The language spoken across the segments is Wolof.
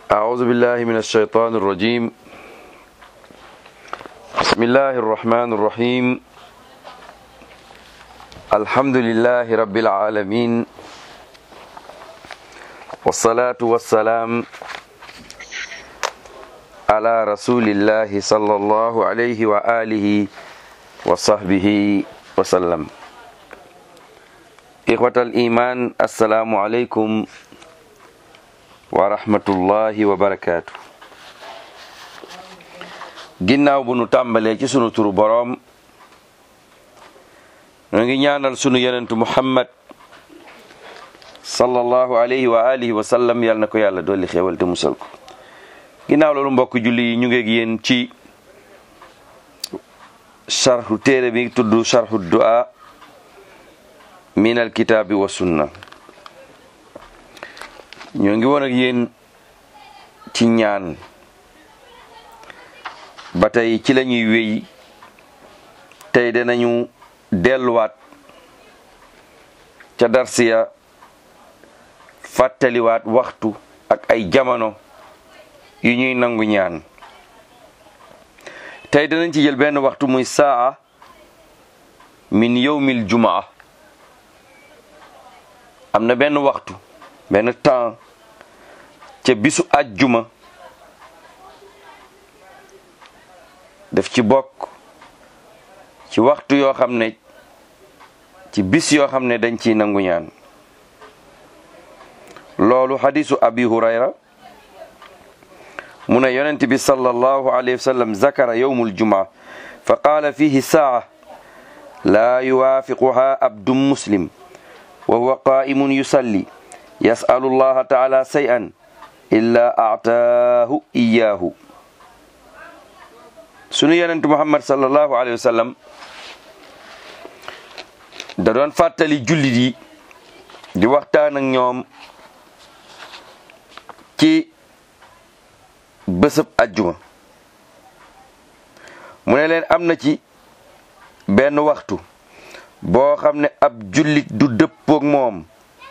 أعوذ بالله من الشيطان الرجيم بسم الله الرحمن الرحيم الحمد لله رب العالمين والصلاة والسلام على رسول الله صلى الله عليه وآله وصحبه وسلم إخوة الإيمان السلام عليكم wa rahmatullahi wa barakaatu ginnaaw bu nu tàmbalee ci sunu turu boroom nu ngi ñaanal sunu yonentu muhammad sallallahu alayhi wa alihi wa sallam yàlla na ko yàlla dolli xéewal te musal ko ginnaaw loolu mbokk julli yi ñu ngi ak yéen ci sharhu téere bi tudd sharhu du'a min alkitaabi wa sunna ñoo ngi woon ak yéen ci ñaan ba tey ci la ñuy wéy tey danañu delluwaat ca darsiya fàttaliwaat waxtu ak ay jamono yu ñuy nangu ñaan tey danañ ci jël benn waxtu muy saa min yawmil jumaa am na benn waxtu benn temps ca bisu àjjuma daf ci bokk ci waxtu yoo xam ne ci bis yoo xam ne dañ ciy nangu ñaan loolu xadisu abi hurayra mu ne yonent bi sallallahu alayhi wa sallam zakara yowmul jumaa fa qaala fihi saa laa yuwaafiquha abdun muslim wa huwa qaa'imun yusalli yasalu llaha taala shay'an illa aataahu iyaahu sunu yonent muhammad sallallahu alayhi wa sallam da doon fàttali jullit yi di waxtaan ak ñoom ci bésëb ajjuma mu ne leen am na ci benn waxtu boo xam ne ab jullit du dëppook moom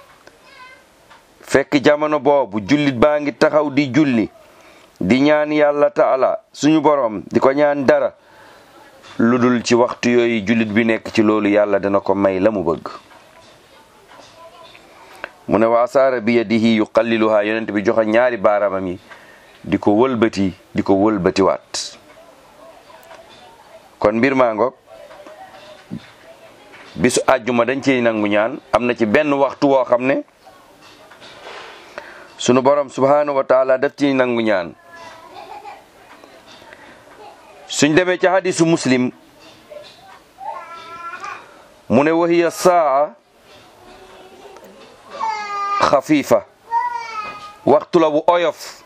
fekk jamono boobu jullit baa ngi taxaw di julli di ñaan yàlla taala suñu boroom di ko ñaan dara lu dul ci waxtu yooyu jullit bi nekk ci loolu yàlla dana ko may la mu bëgg mu ne wa asaara bi yadihi yuqalliluha yonent bi joxe ñaari baaraamam yi di ko wëlbati di ko wëlbatiwaat kon mbir maa ngoog bisu àjjuma dañ ciy nangu ñaan am na ci benn waxtu woo xam ne sunu borom subhanahu wa taala daf ci nangu ñaan suñ demee ci hadisu muslim mu ne wahiya saa xafiifa waxtu la bu oyof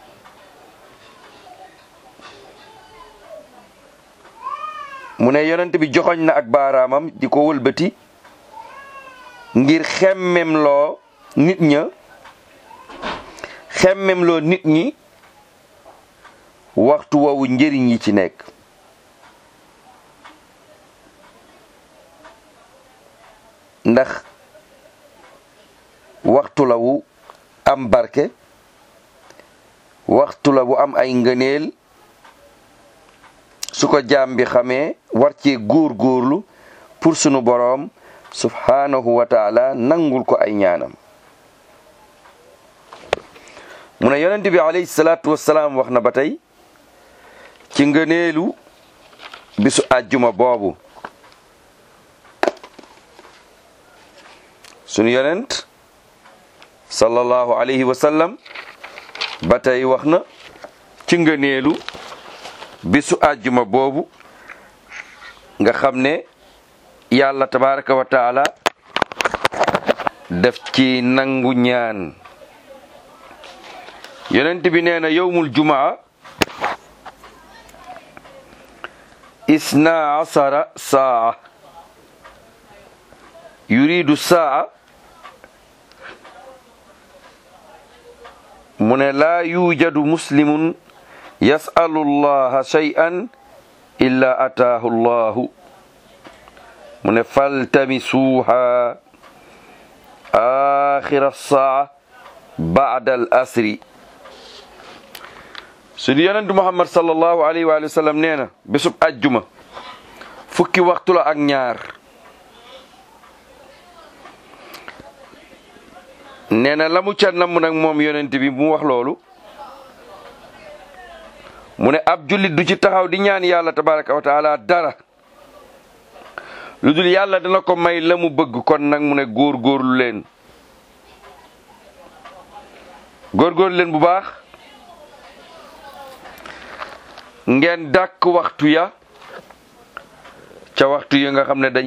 mu ne yonent bi joxoñ na ak baaraamam di ko wëlbati ngir xemmem loo nit ña xemmem loo nit ñi waxtu woowu njëriñ yi ci nekk ndax waxtu la wu am barke waxtu la wu am ay ngëneel su ko jaam bi xamee war cee góor góorlu pour sunu boroom subhanahu wa taala nangul ko ay ñaanam mu ne yonent bi alayhi salaatu wassalaam wax na ba tey ci ngëneelu bisu àjjuma boobu sunu yonent sallallahu alayhi wa sallam ba tey wax na ci ngëneelu bisu àjjuma boobu nga xam ne yàlla tabaraka wa taala def ci nangu ñaan yonent bi nee na yowmul jumaa isna asara saa yuridu saa mu ne laa yujadu muslimun yasalu llaha shay'an illa ataahu llahu mu ne faltamisuuha axira saa baada al asri suñu yonentu muhammad sallallahu alayhi wa sallam nee na bésub ajjuma fukki waxtu la ak ñaar nee na la mu ca namm nag moom yonent bi bu mu wax loolu mu ne ab jullit du ci taxaw di ñaan yàlla tabaraka wa taala dara lu dul yàlla dana ko may la mu bëgg kon nag mu ne góor-góorlu leen góor-góorlu leen bu baax ngeen dàkk waxtu ya ca waxtu yi nga xam ne dañ